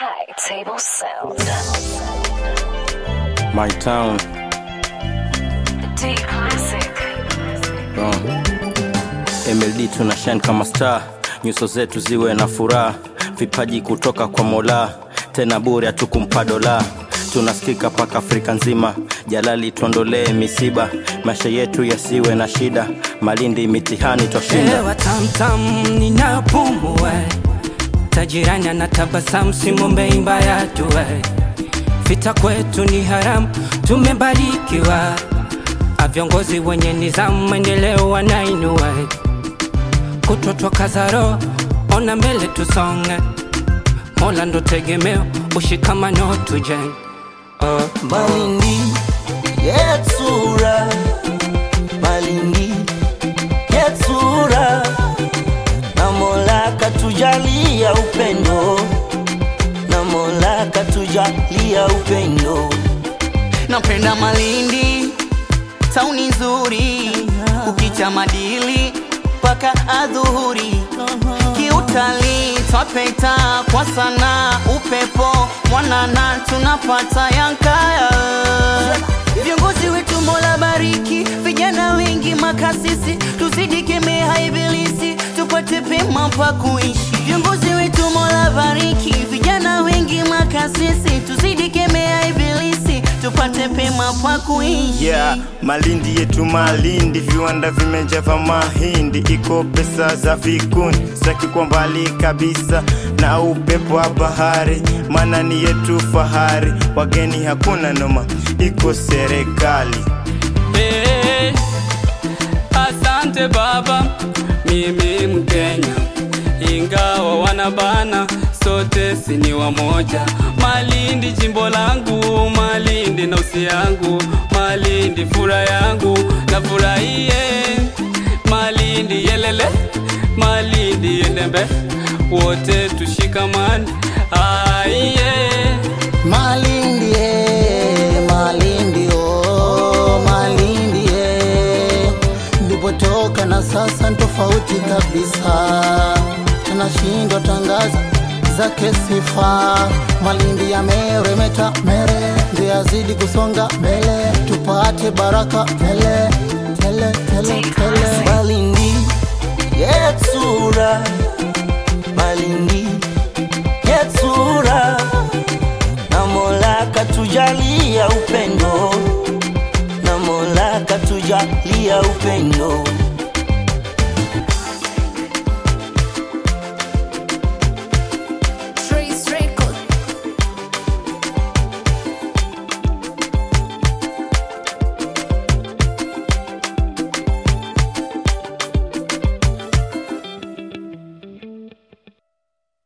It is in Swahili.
High Table Sound. My town. D Classic. Uh. MLD tuna shine kama star, nyuso zetu ziwe na furaha, vipaji kutoka kwa Mola, tena bure hatukumpa dola tunasikika paka Afrika nzima. Jalali tuondolee misiba, maisha yetu yasiwe na shida. Malindi mitihani twashinda. Hewa tamtam ninapumua, tajirani anatabasamu, simwombe mbaya dua. Vita kwetu ni haramu, tumebarikiwa. A viongozi wenye nizamu, maendeleo wanainua. Kutotoka zaro, ona mbele tusonge. Mola ndo tegemeo, ushikamano tujenge. Oh. Malindi yetsura Malindi yetsura na Mola katujalia upendo na Mola katujalia upendo napenda Malindi, tauni nzuri, ukicha madili mpaka adhuhuri, kiutalii twapeta kwa sana, upepo mwanana tunapata yankaya. Viongozi wetu Mola bariki, vijana wengi makasisi, tuzidi kemea ibilisi, tupate pema pa kuishi. Viongozi wetu Mola bariki, vijana wengi makasisi, tuzidi kemea ibilisi, tupate pema pa kuishi. Yeah, Malindi yetu Malindi, viwanda vimejava mahindi, iko pesa za vikundi, sitaki kwa mbali kabisa na upepo wa bahari, maana ni yetu fahari, wageni hakuna noma, iko serikali Eh, asante baba, mimi Mkenya, ingawa wanabana, sote si ni wamoja. Malindi jimbo langu, Malindi nausi yangu, Malindi fura yangu, na furahie Malindi yelele, Malindi yendembe, wote tushikamane, aiye Malindi eh, Malindi oh, Malindi eh. Nilipotoka na sasa ni tofauti kabisa, tunashindwa tangaza zake sifa. Malindi yameremeta mere, ndio yazidi kusonga mbele, tupate baraka tele tele tele tele. Malindi yetsura, Malindi yetsura na Mola katujalia upendo, na Mola katujalia upendo.